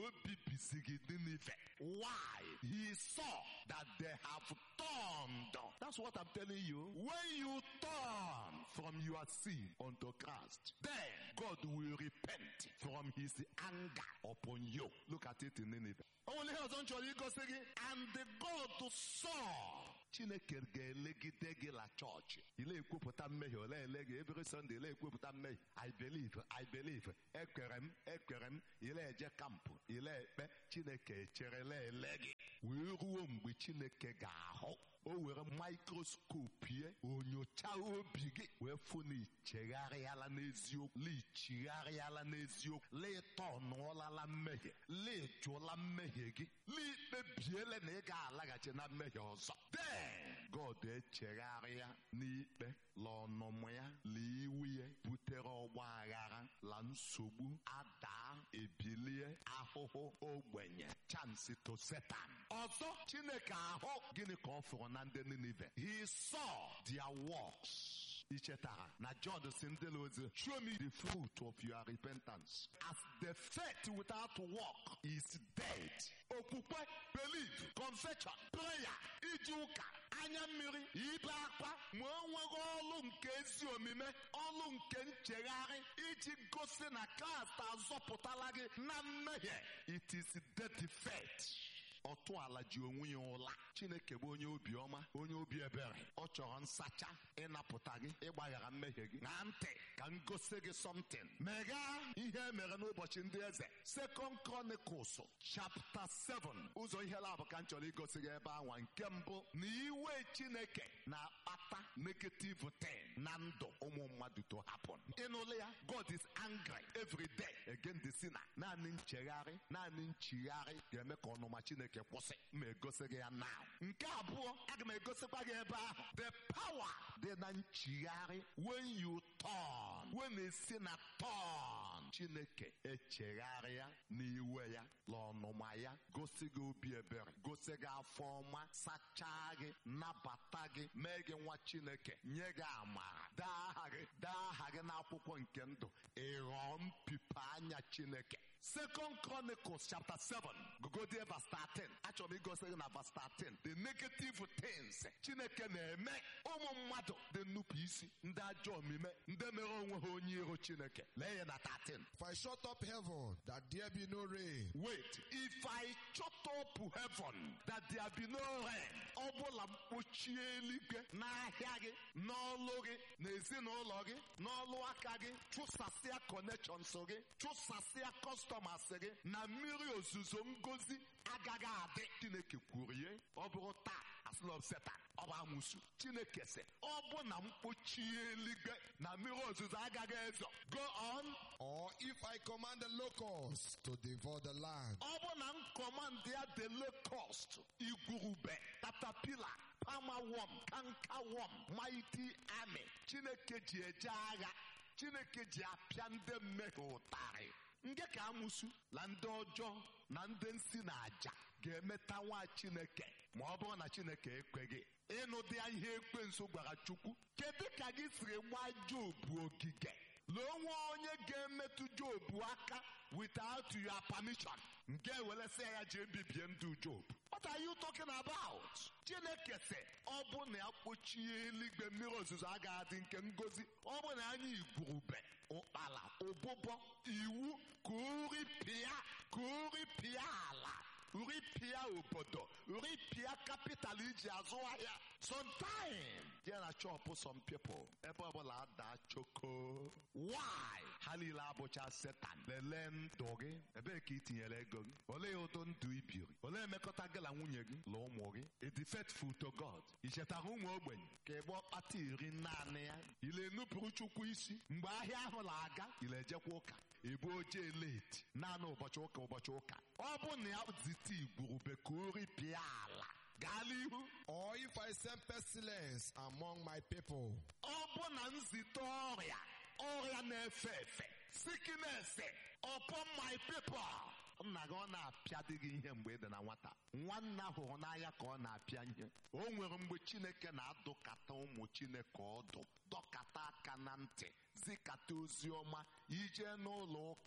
o bibisiri Ninive. Why? He saw that they have turned. That's what I'm telling you. When you turn from your sin unto Christ, then God will repent from his anger upon you. Look at it in Nineveh. Only ọzọ m chọrọ igosi gị and the God saw Chineke ga-elegide gị la chọọchị ile ekwupụta mmehie ole ele gị every Sunday ile ekwupụta mmehie I believe I believe ekwere m ekwere m ile eje kampụ ile ekpe Chineke echerela ele gị wee ruo mgbe Chineke ga-ahụ o were mikroskopu ye onyocha obi gị wee fụ na ichegharịala n'eziokwu la ichigharịala n'eziokwu la ịtọnụọlala mmehie la ịjụla mmehie gị la ikpebiele na ị ga-alaghachi na mmehie ọzọ then God echegharịa n'ikpe la ọnụmụ ya la iwu ya butere ọgba aghara la nsogbu adaa ebilie ahụhụ ogbenye chansi to Satan ọzọ Chineke ahụ gịnị ka ọ fụrụ na ndị Ninive he saw their works ị chetara na John si ndị ozi show me the fruit of your repentance as the faith without work is dead okwukwe belief confession prayer iji ụka anya mmiri ibe akwa ma o nweghị ọlụ nke ezi omume ọlụ nke nchegharị iji gosi na Kraịst azọpụtala gị na mmehie it is dead faith ọtụ ala ji onwe ya ụla chineke bụ onye obiọma onye obi ebere ọ chọrọ nsacha ịnapụta gị ịgbaghara mmehie gị na ntị ka m gosi gị something meghaa ihe mere n'ụbọchị ndị eze second chronicles chapter 7 ụzọ ihe labụ ka m chọrọ igosi gị ebe anwa nke mbụ na iwe chineke na-akpata negative thing na ndụ ụmụ mmadụ to happen ịnụlụ ya god is angry every day against the sinner naanị nchegharị naanị nchigharị ga-eme ka ọnụma chineke kwụsị ma egosi gị ya now nke abụọ aga m egosikwa gị ebe ahụ the power dị na nchigharị when you turn when esi na turn chineke echegharịa n'iwe ya na ọnụma ya gosi gị obi ebere gosi gị afọ ọma sachaa gị nabata gị mee gị nwa chineke nye gị amara dee aha gị dee aha gị n'akwụkwọ nke ndụ ịghọọ mpipe anya chineke Second Chronicles chapter 7 gogodie verse 13 achọrọ m igosi gị na verse 13 the negative things Chineke na-eme ụmụ mmadụ dị nnupụ isi ndị ajọ omume ndị mere onwe ha onye iro Chineke lee ya na 13 If I shut up heaven, that there be no rain, wait if I shut up heaven that there be no rain ọ bụla mkpochie eluigwe n'ahịa gị n'ọlụ gị n'ezinụlọ gị n'ọlụ aka gị chụsasịa connections gị chụsasịa customers gị na mmiri ozuzo ngozi agaghị adị chineke kwuru ihe ọ bụrụ taa asịlọ setan ọ bụ amụsu chineke sị ọ bụ na mkpochie eluigwe na mmiri ozuzo agaghị ezo go on or if I command the locusts to devour the land, ọ bụ na nkọmand ya the locust igwurube tatapila pamawom kankawom mighty army chineke ji eje agha chineke ji apịa ndị mmehie ụtarị ndị ka amụsu na ndị ọjọọ na ndị nsi na aja ga-emeta nwa chineke ma ọ bụrụ na chineke ekweghị ịnụ dị ihe ekwensu gwara chukwu kedu ka gị siri gbaa jobu ogige lee onwe onye ga-emetụ jobu aka without your permission nke ewelesịa ya jee bibie ndụ job what are you talking about chineke sị ọ bụ na ya kpochie eluigwe mmiri ozuzo agaghị adị nke ngozi ọ bụ na anya igwurube ụkpala ụbụbọ iwu ka uripịa ka uripịa ala uripịa obodo uripịa kapital iji azụ ahịa sometime ya na chọpụ some people ebe ọbụla ada choko why ha niile abụcha setan lelee ndụ gị ebee ka ị tinyere ego gị olee ụdị ndụ ibiri olee emekọta gị na nwunye gị na ụmụ gị ịdị faithful to God ị chetara ụmụ ogbenye ka ịgba ọkpata iri naanị ya ile nupụrụ chukwu isi mgbe ahịa ahụ na-aga ile ejekwa ụka ebu ojee leti naanị ụbọchị ụka ụbọchị ụka ọ bụ na ya zite igwurube ka o ripịa ala gaa n'ihu or if I send pestilence among my people, ọ bụ na nzite ọrịa ọrịa na-efe efe sickness upon my people nna gị ọ na-apịa dị gị ihe mgbe ị dị na nwata nwanna hụrụ n'anya ka ọ na-apịa ihe o nwere mgbe chineke na-adụkata ụmụ chineke ọdụ dọkata aka na ntị zikata ozi ọma ije n'ụlọ ụka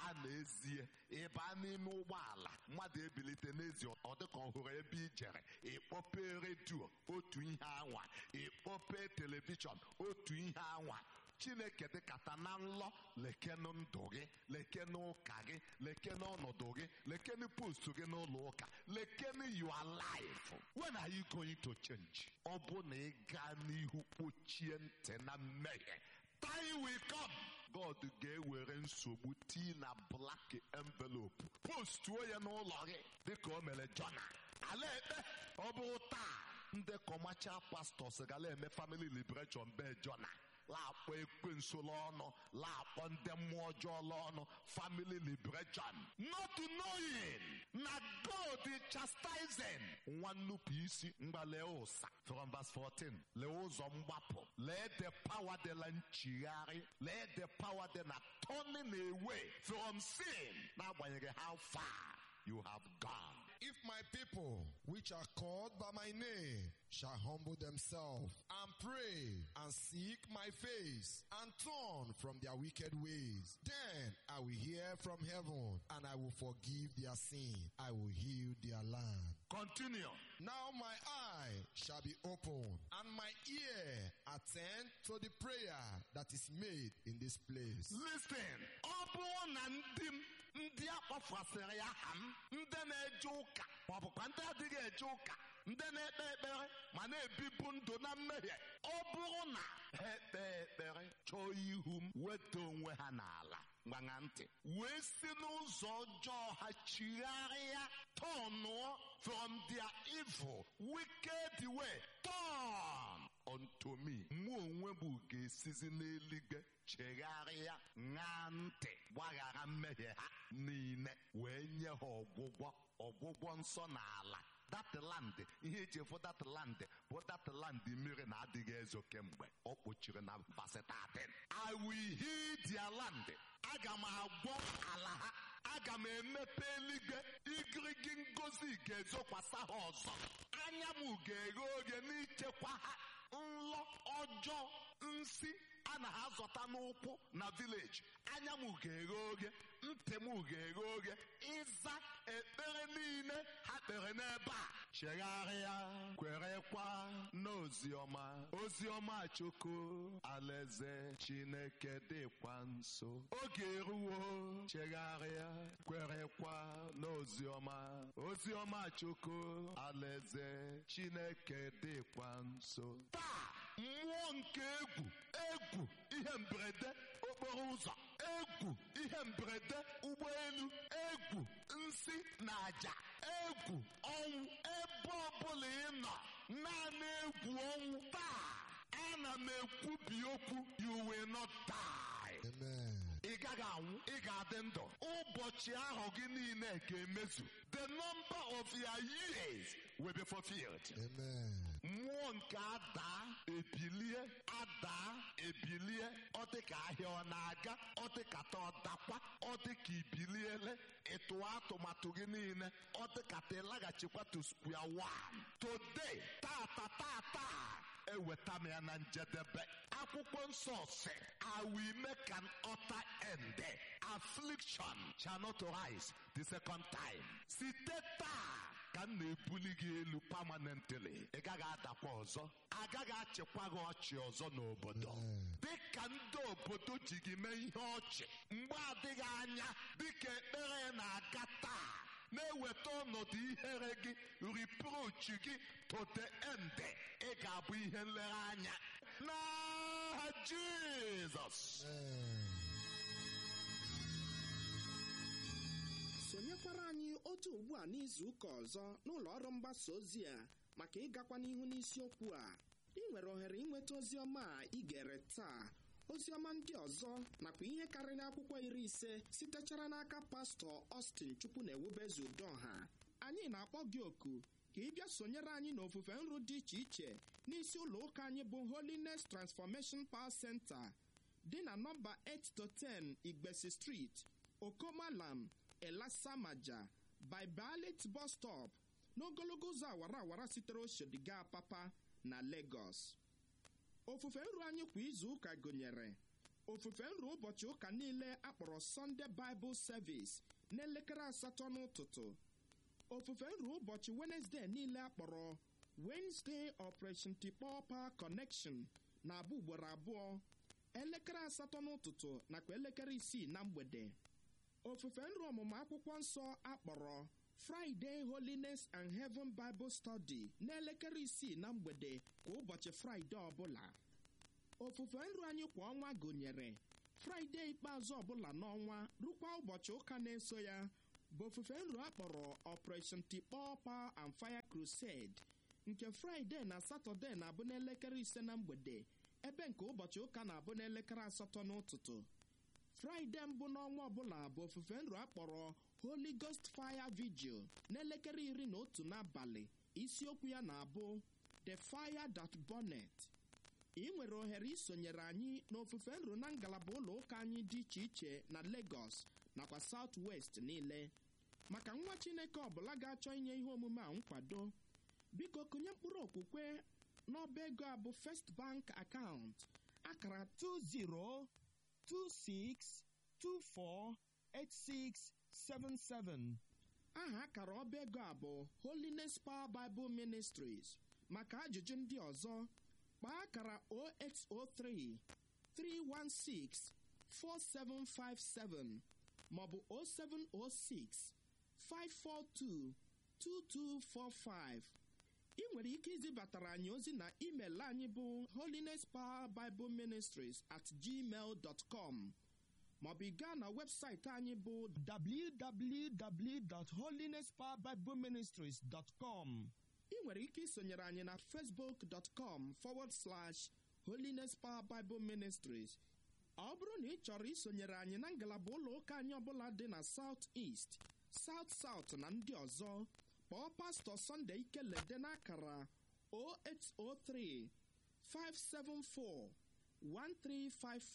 a na-ezie ịba n'ime ụgbọala mmadụ ebilite n'ezi ọ dịka ọ hụrụ ebe i jere ịkpọpe redio otu ihe anwa ịkpọpe telivishọn otu ihe anwa chineke dịkata na nlọ lekenu ndụ gị lekenu ụka gị lekenu ọnọdụ gị lekenu postu gị n'ụlọ ụka lekenu your life when are you going to change ọ bụ na ị gaa n'ihu kpochie ntị na mmehie time will come god ga-ewere nsogbu tii na black envelope postuo ya n'ụlọ gị dịka o mere jona ala ekpe ọ bụrụ taa ndị kọmachal pastọs gala eme family liberation be jona laakpọ ekwensu n'ọnụ laakpọ ndị mmụọ ọjọọ n'ọnụ family liberation not knowing na god is chastising nwa nnupụ isi mgbalee ụsa from verse 14 lee ụzọ mgbapụ lee the power dị na nchigharị lee the power dị na turning away from sin n'agbanyeghị how far you have gone If my people, which are called by my name, shall humble themselves and pray and seek my face and turn from their wicked ways, then I will hear from heaven and I will forgive their sin. I will heal their land. continue Now my eye shall be open and my ear attend to the prayer that is made in this place. listen ọ bụrụ na ndị m ndị akpọfasịrị aha m ndị na-eje ụka maọbụkwa ndị adịghị eje ụka ndị na-ekpe ekpere ma na-ebibu ndụ na mmehie ọ bụrụ na ha ekpe ekpere chọọ ihu m weta onwe ha n'ala gbanya ntị wee si n'ụzọ ọjọọ ha chigharịa tọnụọ from their evil wicked way turn unto me mụ onwe m ga-esizi n'eluigwe chegharịa ṅaa ntị gbaghara mmehie ha niile wee nye ha ọgwụgwọ ọgwụgwọ nsọ n'ala that land ihe eji efu that land bụ that land mmiri na-adịghị ezo kemgbe ọ kpochiri na verse 13 I will heal their land aga m agwọ ala ha aga m emepe eluigwe igirigi ngozi ga-ezokwasa ha ọzọ anya m ga-eghe oghe n'ichekwa ha nlọ ọjọọ nsi a na ha zọta n'ụkwụ na vileji anya m ga-eghe oghe ntị m ga-eghe oghe ịza ekpere niile ha kpere n'ebe a chegharịa kwerekwa n'oziọma oziọma chukwu alaeze chineke dịkwa nso oge eruwo chegharịa kwerekwa n'oziọma oziọma chukwu alaeze chineke dịkwa nso taa mmụọ nke egwu egwu ihe mberede okporo ụzọ egwu ihe mberede ụgbọelu egwu nsi na aja egwu ọnwụ ebe ọbụla ị nọ naanị egwu ọnwụ taa ana m ekwubi okwu you will not die Amen. ị gaghị anwụ ị ga-adị ndụ ụbọchị ahụ gị niile ga-emezu the number of your years will be fulfilled Amen. mmụọ nke adaa ebilie adaa ebilie ọ dị ka ahịa ọ na-aga ọ dị ka ta ọ dakwa ọ dị ka ibiliele ịtụọ atụmatụ gị niile ọ dị ka ta ịlaghachikwa to square one today tata tata eweta m ya na njedebe akwụkwọ nsọ si I will make an utter end affliction shall not rise the second time site taa ka m na-ebuli gị elu permanently ị gaghị adakwa ọzọ agaghị achịkwa gị ọchị ọzọ n'obodo dịka ndị obodo ji gị mee ihe ọchị mgbe adịghị anya dịka ekpere na-aga taa na-eweta ọnọdụ ihere gị reproach gị to the end ị ga-abụ ihe nlereanya n'aha Jizọs Amen. sonyekwara anyị otu ugbu a n'izu ụka ọzọ n'ụlọ ọrụ mgbasa ozi a maka ịgakwa n'ihu n'isiokwu a ị nwere ohere ịnweta ozi ọma a ị gere taa ozi ọma ndị ọzọ nakwa ihe karịrị akwụkwọ iri ise sitechara n'aka pastọ Austin chukwu na ewubezu udoha anyị na-akpọ gị oku ka ị bịa sonyere anyị n'ofufe nru dị iche iche n'isi ụlọ ụka anyị bụ Holiness Transformation Power Center dị na nọmba 8 to 10 Igbesi Street Okomalam Elasamaja by Balit bus stop n'ogologo ụzọ awara awara sitere Oshodi gaa Papa na Lagos. Ofufe nru anyị kwa izu ụka gụnyere ofufe nru ụbọchị ụka niile akpọrọ Sunday Bible Service n'elekere asatọ n'ụtụtụ ofufe nru ụbọchị Wednesday niile akpọrọ Wednesday Operation Tikpọ Power Connection na-abụ ugboro abụọ elekere asatọ n'ụtụtụ nakwa elekere isii na mgbede ofufe nru ọmụmụ akwụkwọ nsọ akpọrọ Friday Holiness and Heaven Bible Study n'elekere isii na mgbede kwa ụbọchị Fraịde ọbụla ofufe nru anyị kwa ọnwa gụnyere Fraịde ikpeazụ ọbụla n'ọnwa rukwa ụbọchị ụka na-eso ya bụ ofufe nru akpọrọ Operation Tikpọ Power and Fire Crusade nke Fraịde na Satọde na-abụ n'elekere ise na mgbede ebe nke ụbọchị ụka na-abụ n'elekere asatọ n'ụtụtụ Fraịde mbụ n'ọnwa ọbụla bụ ofufe nru akpọrọ Holy Ghost Fire Vigil n'elekere iri na otu n'abalị isiokwu ya na-abụ The Fire That Burnet ị nwere ohere isonyere anyị n'ofufe nru na ngalaba ụlọ ụka anyị dị iche iche na Lagos nakwa South West niile maka nwa Chineke ọbụla ga-achọ inye ihe omume a nkwado biko kụnye mkpụrụ okwukwe n'ọba ego a bụ First Bank account akara 2026248677 aha akara ọba ego a bụ Holiness Power Bible Ministries maka ajụjụ ndị ọzọ kpaa akara 0803 316 4757 maọbụ 0706 542 2245 ị nwere ike izibatara anyị ozi na email anyị bụ holiness power bible ministries at gmail dot com maọbụ ị gaa na webụsaịtị anyị bụ www.holinesspowerbibleministries.com ị nwere ike isonyere anyị na facebook.com forward slash holiness power bible ministries ọ bụrụ na ị chọrọ isonyere anyị na ngalaba ụlọ ụka anyị ọbụla dị na south east south south na ndị ọzọ kpọọ pastọ Sunday Ikelede n'akara 0803 574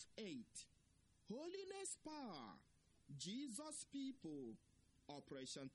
1358 Holiness Power Jesus People Operation